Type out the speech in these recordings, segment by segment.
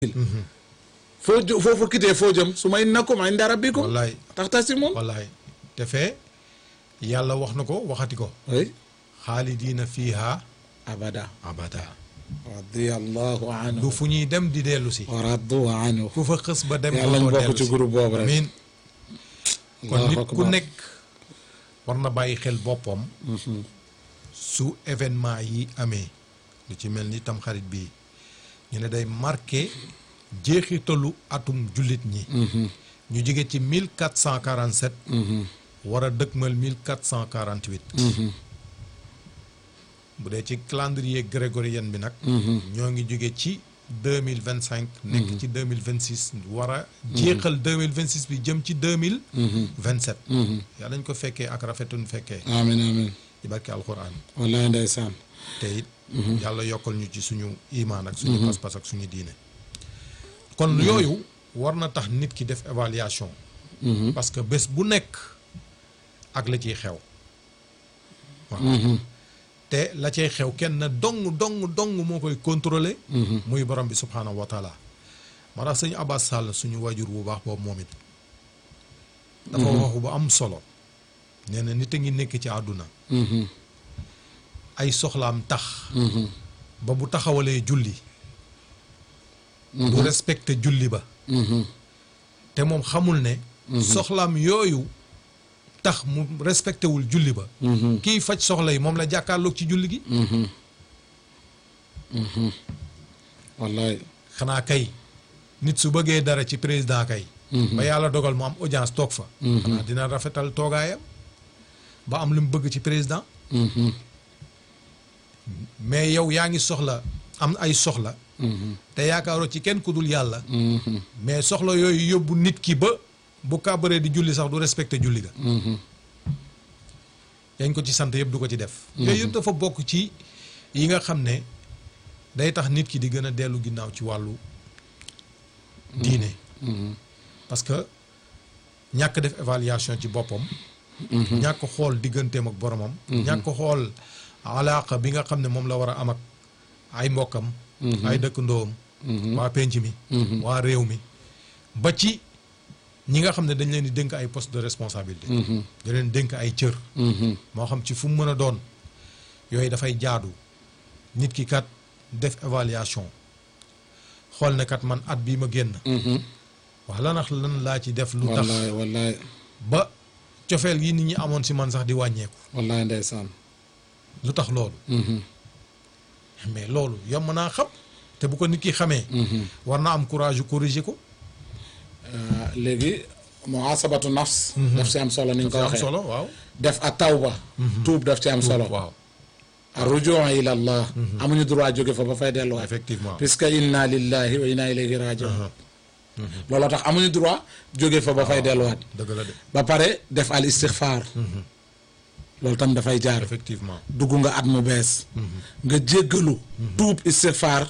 foo jë foo fa kitee foo jëm su ma innakum inda rabbikum wallaay taxtasimun wallaay te fee yàlla wax na ko waxati ko oui xaalidiina fiiha abada abada radiyallahu anhu du fu ñuy dem di dellu si wa radu anhu ku fa xës ba dem yàlla ñu dootoo bokk dellu ci si. groupe boobu rek amiin kon Allahu nit ku akbar. nekk war na bàyyi xel boppam su événement yi amee lu ci mel ni tamxarit bii ñu ne day marqué jeexitalu atum jullit ñi ñu jóge ci 1447 war a dëkkmal 1448 bu dee ci calendrier grégorien bi nag ñoo ngi jóge ci 2025 nekk ci 2026 war a jeexal 2026 bi jëm ci 2027 yàlla nañ ko fekkee ak rafetun fekkee amin amin ci barke alxuraan wallahi ndeysaan te it yàlla yokkal ñu ci suñu imaan ak suñu pas-pas ak suñu diine kon yooyu war na tax nit ki def évaluation parce que bés bu nekk ak la ciy xew waaw te la cay xew kenn dong dong dong moo koy contrôler muy borom bi subhaanahu wa taala moo tax sëñ Abbas Sall suñu waajur bu baax boobu moom it dafa waxu bu am solo nee na nit a ngi nekk ci àdduna ay soxlaam tax ba bu taxawalee julli du respecté julli ba te moom xamul ne soxlaam yooyu tax mu respecté wul julli ba kiy faj soxla yi moom la jàkkaarloog ci julli gi wallahi xanaa kay nit su bëggee dara ci président kay ba yàlla dogal mu am audience toog fa xanaa dina rafetal toogaayam ba am lu mu bëgg ci président mais yow yaa ngi soxla am ay soxla te yaakaaroo ci kenn ku dul yàlla mais soxla yooyu yóbbu nit ki ba bu kàbbaree di julli sax du respecté julli ga yañ ko ci sant yëpp du ko ci def yooyu yëpp dafa bokk ci yi nga xam ne day tax nit ki di gën a dellu ginnaaw ci wàllu diine parce que ñàkk def évaluation ci boppam ñàkk xool digganteem ak boromam ñàkk xool alaaka bi nga xam ne moom la war a am ak ay mbokkam ay dëkkandoom waa penc mi waa réew mi ba ci ñi nga xam ne dañ leen di dénk ay poste de responsabilité da leen dénk ay cër moo xam ci fu mu mën a doon yooyu dafay jaadu nit ki kat def évaluation xool ne kat man at bii ma génn wax lan ak lan laa ci def lu tax wallahi wallahi ba cofeel yi nit ñi amoon si man sax di wàññeeku wallahi ndeysaan lu tax loolu mais loolu yomb naa xam te bu ko nit ki xamee war na am courage yu corriger ko léegi muhasabatu nafs daf ci am solo ni ñu ko am waxee solo waaw def ak tawba tuub daf ci am solo waaw arrujuu ila allah amuñu droit jóge fa ba fay delluwaat effectivement puisque inna lillahi wa inna ilayhi rajiun looloo tax amuñu droit jóge fa ba fay delluwaat dëgg la de ba pare def al istixfaar loolu tam dafay jaar effectivement dugg nga at mu bees nga jéggalu tuub istixfaar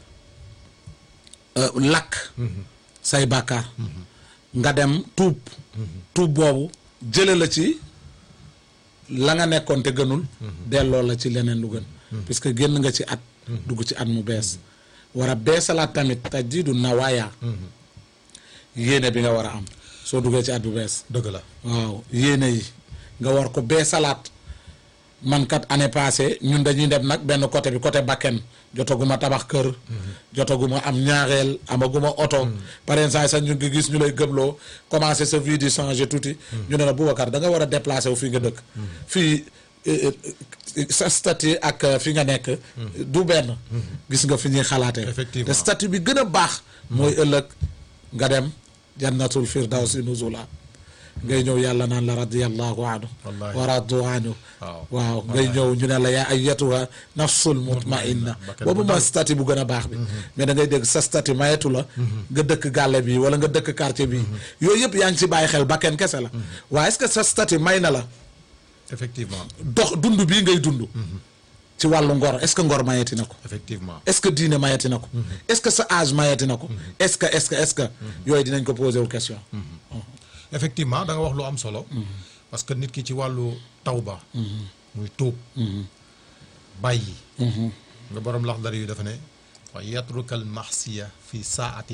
euh, lakk say bàkkaar nga dem tuub tuub boobu jële la ci la nga nekkoon te gënul delloo la ci leneen lu gën puisque génn nga ci at dugg ci at mu bees war a beesalaat tamit tajdiidu nawaaya yéene bi nga war a am soo duggee ci at bu bees dëgg la waaw yéene yi nga war ko beesalaat man kat année passée ñun dañuy dem nag benn côté bi côté bakken jotaguma tabax kër jotaguma am ñaareel amaguma oto par exemple sax ñu ngi gis ñu lay gëmloo commencé sa vie di changer tuuti ñu ne la Boubacar da nga war a déplacer wu fii nga dëkk fii eh, eh, sa statut ak eh, fi nga nekk du benn gis nga fi ñuy xalaatee Effectivement. te statut bi gën a baax mooy ëllëg nga dem jannatul firdawsi nuzula ngay ñëw yàlla naan la radiyallahu anhu Wallahi. wa radu anhu waaw waaw ngay ñëw ñu ne la yaa ayyatuha nafsul mutmainna bakkan boobu bu mooy dal. statut bu gën a baax bi mais da ngay dégg sa statut mayetu la nga dëkk gàlle bi wala nga dëkk quartier bi yooyu yëpp yaa ngi ci bàyyi xel bakken kese la waaye est-ce que sa statut may na la effectivement dox dund bii ngay dund ci wàllu ngor est-ce que ngor mayeti na ko effectivement est-ce que diine mayeti na ko est-ce que sa âge mayeti na ko est-ce que est-ce que est-ce que yooyu dinañ ko posé wu question effectivement da nga wax lu am solo parce que nit ki ci wàllu tawba muy tuub bàyyi nga borom lax dara yu dafa ne fa yatruka al maxsiya fi saati